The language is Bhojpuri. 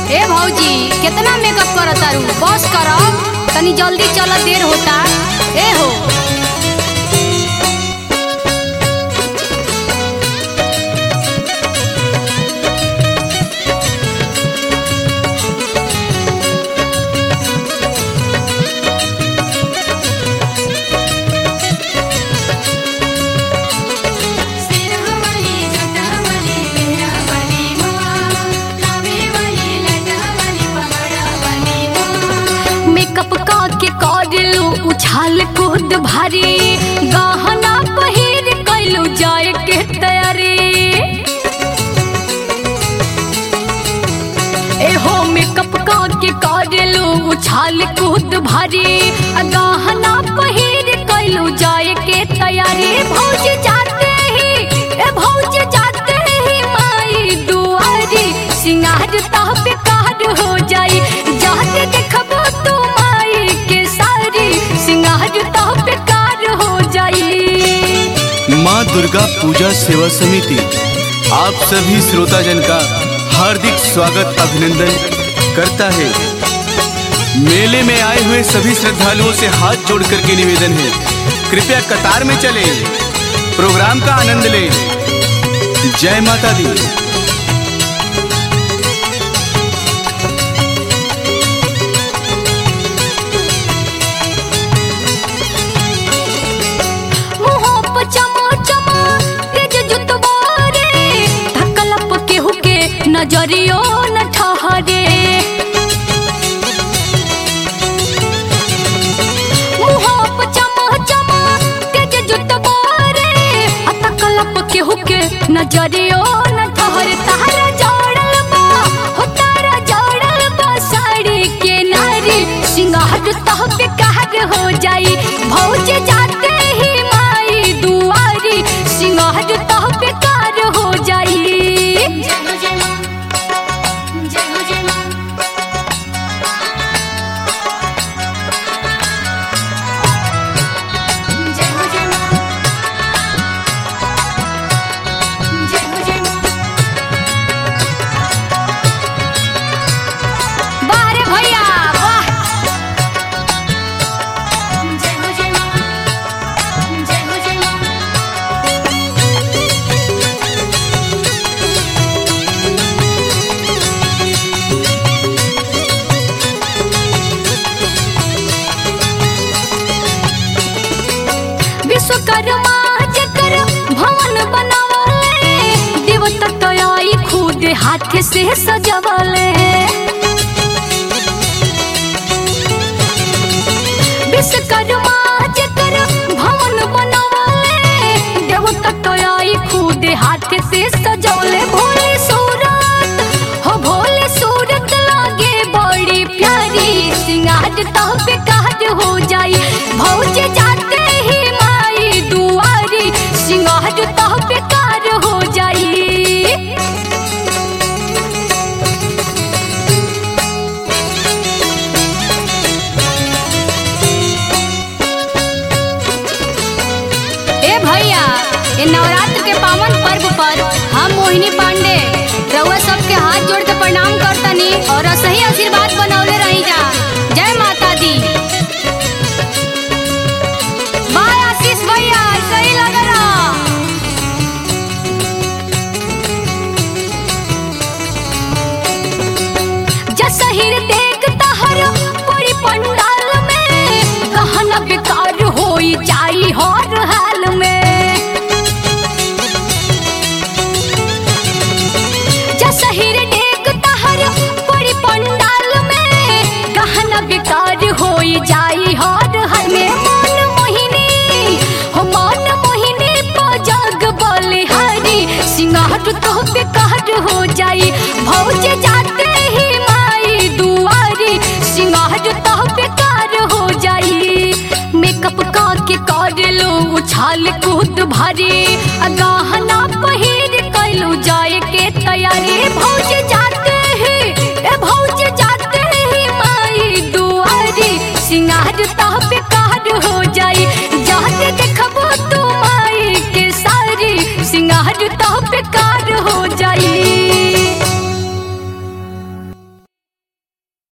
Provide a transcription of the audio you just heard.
ए भौजी कितना मेकअप करत तारू बस करब तनी जल्दी चल देर होता ए हो मेकअप का के करलू उछाल कूद भारी गहना पहिर कैलू जाए के तैयारी एहो मेकअप का के करलू उछाल कूद भारी गहना पहिर कैलू जाए के तैयारी भौज जाते ही ए भौज जाते ही माई दुआरी सिंगार तह बेकार हो जाई जाते देखबो तू माई के सारी सिंगार तह बेकार हो जाई माँ दुर्गा पूजा सेवा समिति आप सभी श्रोताजन का हार्दिक स्वागत अभिनंदन करता है मेले में आए हुए सभी श्रद्धालुओं से हाथ जोड़ करके निवेदन है कृपया कतार में चले प्रोग्राम का आनंद लें जय माता दी मुँहों पे चमा चमा तेज जुतवा रे धक्कलप केहू के नजरियो न ठहरे मुँहों पे चमा चमा तेज जुतवा रे आ धक्कलप केहू के नजरियो न ठहरे तारा जोड़ल बा हो तारा जोड़ल बा साड़ी के नारी सिंगार तह बेकार हो जाई भौज जाते ही माई दुआरी सिंगार तह बेकार हो जाई जय हो जय मां जय हो जय मां जय हो जय मां जय हो जय मां वाह रे भैया वाह जय हो जय मां जय हो जय मां विश्वकर्मा जकर भवन बनावले देवता तयाई खुद हाथ से सजवले विश्वकर्मा जकर भवन बनावले देवता तयाई खुद हाथ से सजवले भोले सूरत हो भोले सूरत लागे बड़ी प्यारी सिंगार तो बेकार हो जाई भौज जाते ही माई दुआरी सिंगार तो बेकार हो जाई ए भैया ये नवरात्र के पावन पर्व पर हम मोहिनी पांडे रउआ सबके हाथ जोड़ के प्रणाम करतनी और सही आशीर्वाद बनौले रही जा जय माता दी बाय आशीष भैया सही लग रहा जसहिर देख तहर पड़ी पंडाल में कहना बेकार होई जाई हर हाल में जसहिर देख तहर पड़ी पंडाल में कहना बेकार होई जाई हर हाल में मन मोहिनी हो मन मोहिनी पजग बलिहारी सिंगार तो बेकार हो जाई भौज जाते ही माई दुआरी सिंगार तो बेकार हो जाई मेकअप का के कर लो उछाल कूद भारी